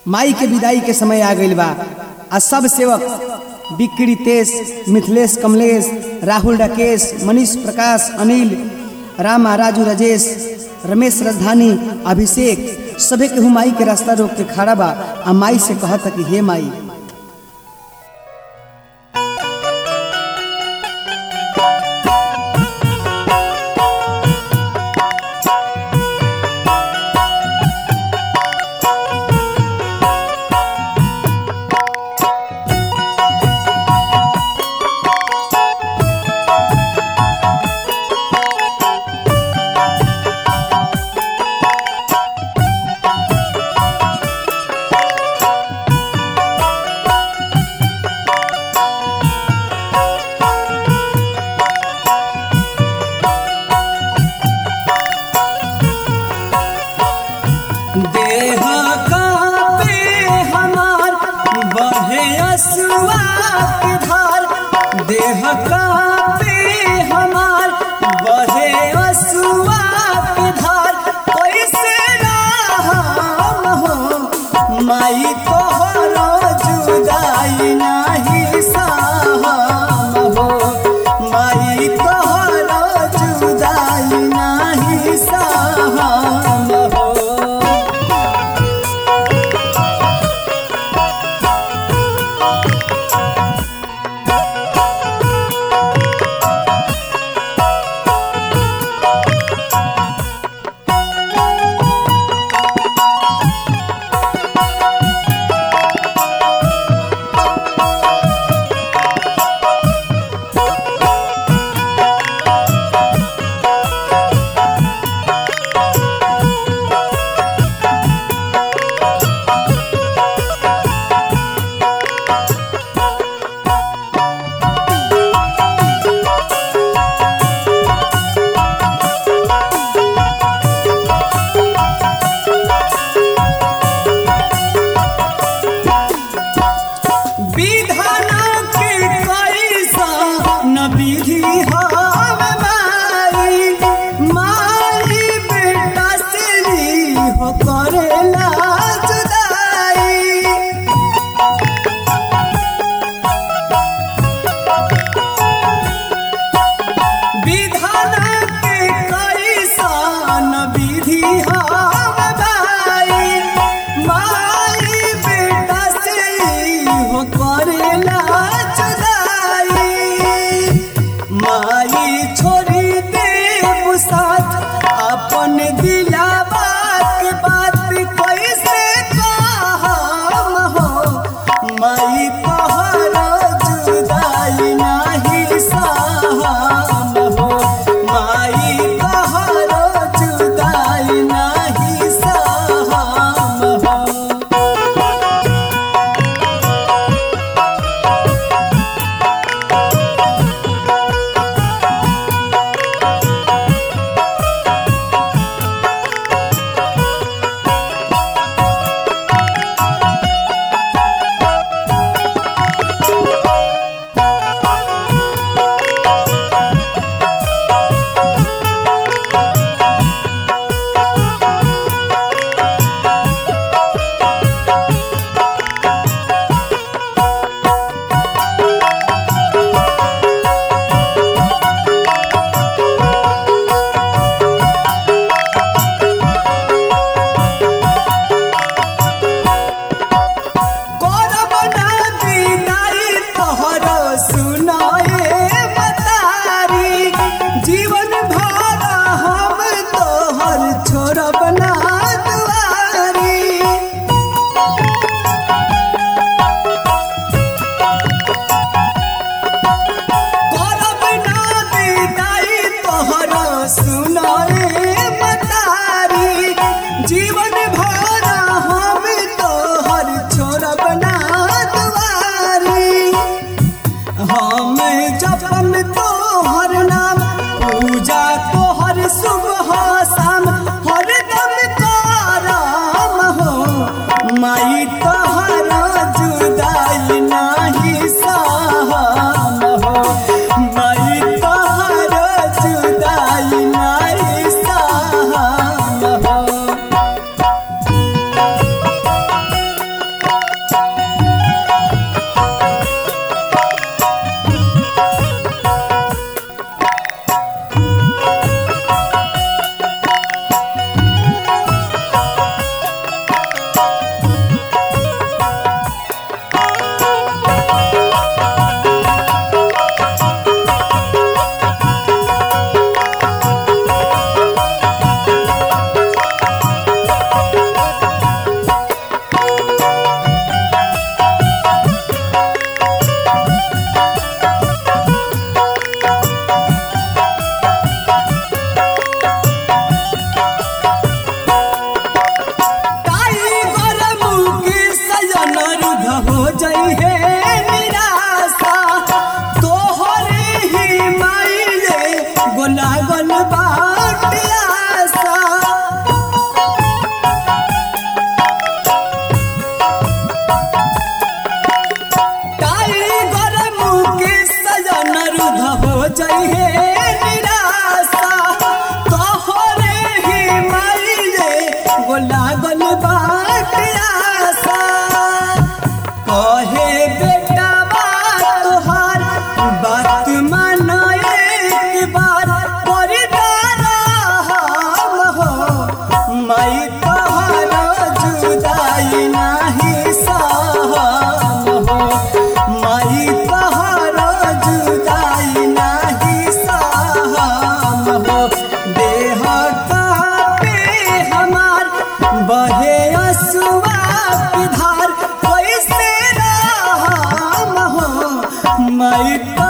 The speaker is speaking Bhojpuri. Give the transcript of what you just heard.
माई के विदाई के समय आ गइल बा आ सब सेवक बिक्री तेज मिथिलेश कमलेश राहुल राकेश मनीष प्रकाश अनिल रामा राजू राजेश रमेश राजधानी अभिषेक सभे केहू माई के रास्ता रोक के खड़ा बा आ माई से कहता कि हे माई देह कांपे हमार बहे असुआ के धार देह कांपे हमार बहे असुआ के धार कैसे राम हो माई तोहरो जुदाई नाही साहम हो माई तोहरो जुदाई नाही साहम हो जइहे निराशा तोहरे ही माइले गो लागल बाट आशा कहे बेटा बात तोहार बात माना एक बार परिदारा हम हो मैं तोहारा जुदाई नाही सहम हो मैं तोहारा जुदाई नाही सहम हो देह कापे हमार बहे असुआ की धार कैसे राम हो मैं